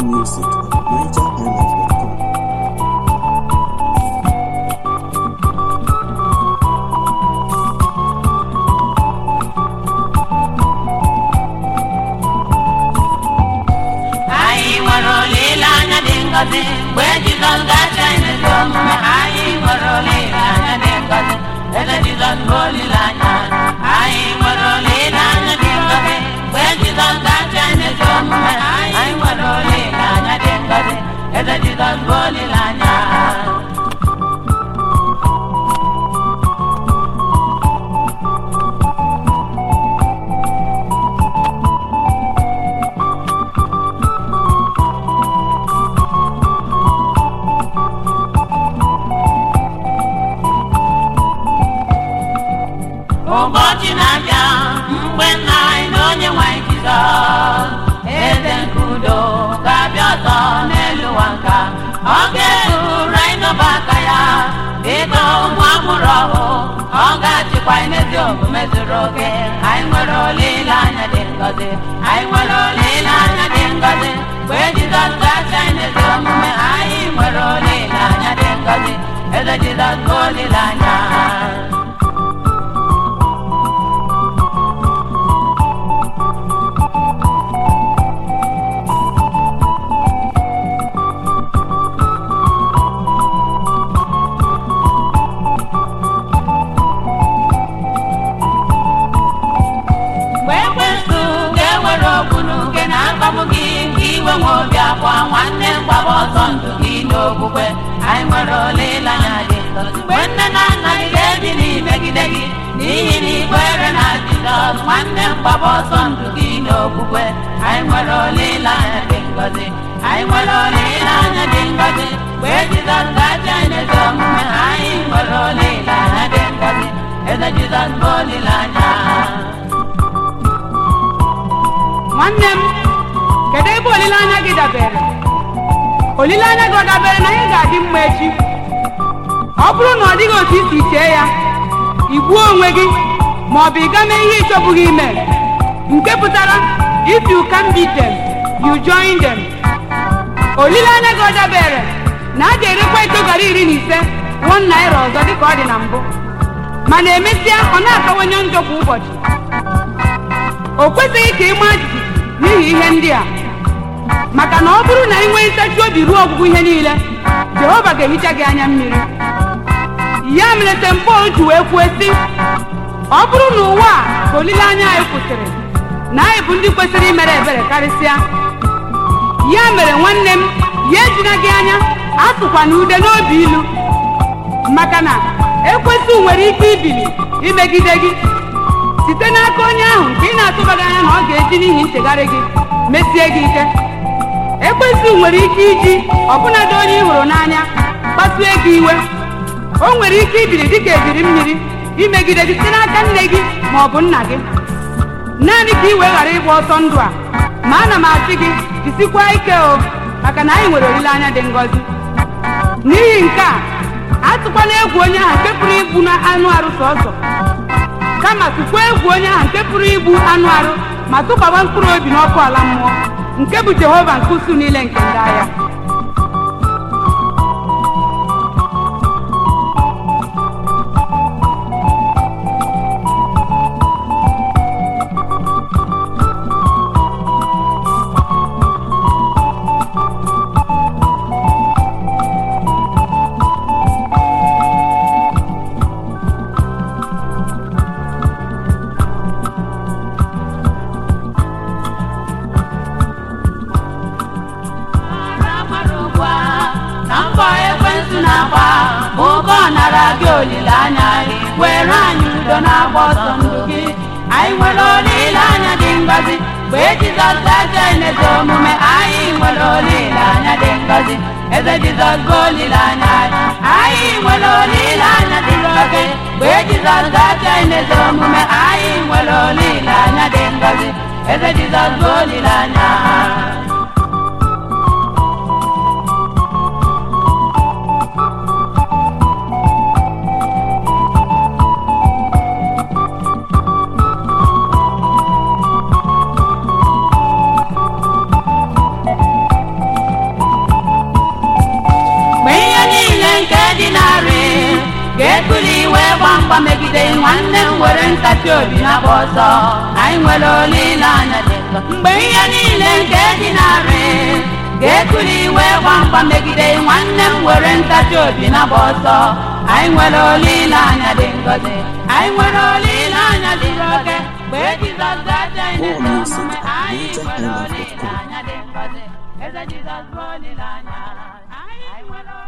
music at nigerhighlife.com. anyị nwere olileanya dị ngọzi mgbe jizọs gacha n'ezi omume anyị nwere olileanya dị ngọzi eze jizọs bụ olileanya anyị nwere olileanya dị ngọzi mgbe jizọs gacha n'ezi omume anyị nwere olileanya dị ngọzi eze jizọs bụ olileanya ụbọchị na-abịa mgbe nna anyị na onye nwanyị jizọs eze nke udo ga-abịa ọzọ n'elu ụwa nka ọ ga-eburu anyị n'ọba aka ya dịka ụmụ amụrụ ọhụụ ọ ga-achịkwa anyị n'ezi omume zuru oke anyị nwere olileanya dị ngọzi anyị nwere olileanya dị ngọzi mgbe jizọs ga-achị anyị n'ezi omume anyị nwere olileanya dị ngọzi eze jizọs bụ olileanya mgbe ekwensu ga-ewere ogbunu nke na-akpagbu gị nke iwe nwe obi akwa nwanne mgbaba ọsọ ndụ gị n'okwukwe anyị nwere olileanya dị ngọzi mgbe nne na nna gị ga-ebili megide gị n'ihi na ikwere na jizọs nwanne mgbaba ọsọ ndụ gị n'okwukwe anyị nwere olileanya dị ngọzi anyị nwere olileanya dị ngọzi mgbe jizọs ga-achị anyị n'ezi omume anyị nwere olileanya dị ngọzi eze jizọs bụ olileanya nwanne m kedu ebe olileanya gị dabere olileanya gị ọ dabere na anyị ga-adị mma echi ọ bụrụ na ọ dịghị otu isi chee ya igbuo onwe gị ma ọ bụ ịga mee ihe ịchọbụghị ime nke pụtara if you can beat them you join them olileanya gị ọ dabere na a ga-erekwa ito gara iri na ise one naira ọzọ dịka ọ dị na mbụ mana emesịa ọ na-akawanye njọ kwa ụbọchị o kwesịghị ka ị maa jijiji n'ihi ihe ndị a maka na ọ bụrụ na ị nwee ntachi obi ruo ọgwụgwụ ihe niile jehova ga-ehicha gị anya mmiri ya mere St. Paul ji wee kwuo sị ọ bụrụ na ụwa a ka olileanya anyị kwụsịrị na anyị bụ ndị kwesịrị imere ebere karịsịa ya mere nwanne m ya ejina gị anya atụkwana ude n'obi ilu maka na ekwesị nwere ike ibili imegide gị site n'aka onye ahụ nke ị na-atụbaghị anya na ọ ga-eji n'ihi nchegharị gị mesie gị ike ekwesị nwere ike iji ọbụnadị onye ị hụrụ n'anya kpasue gị iwe o nwere ike ibiri dịka ebiri mmiri imegide gị site n'aka nne gị ma ọ bụ nna gị naanị ka ị wee ghara ịgba ọsọ ndụ a ma ana m asị gị jisikwa ike o maka na anyị nwere olileanya dị ngọzi n'ihi nke a atụkwana egwu onye ahụ nke pụrụ igbu na anụ arụ sọsọ kama tụkwa egwu onye ahụ nke pụrụ igbu anụ arụ ma tụkwaba mkpụrụ obi n'ọkụ ala mmụọ nke bụ jehova nke usu niile nke ndị agha Mara mara ugbu a na mbọ ekwentị na-agba bụ ụka ọ nara gị olileanya gị were anyị udo na-agba ọsọ ndụ gị anyị nwere olileanya dị ngọzi mgbe jizọs gaje n'ezi omume anyị nwere olileanya dị ngọzi eze jizọs bụ olileanya anyị anyị nwere olileanya dị ngọzi mgbe jizọs gaje n'ezi omume anyị nwere olileanya dị ngọzi eze jizọs bụ olileanya ga-ekuli iwe gba mgba megide nwanne m were ntachi obi na-agba ọsọ anyị nwere olileanya dị nsọ mgbe ihe niile nke dị narị ga-ekuli iwe gba mgba megide nwanne m were ntachi obi na-agba ọsọ anyị nwere olileanya dị ngọzi anyị nwere olileanya dị oke mgbe Jizọs ga-acha anyị More n'ezi music omume at anyị nwere NigerIsland.com. olileanya dị ngọzi eze Jizọs bụ olileanya anyị nwere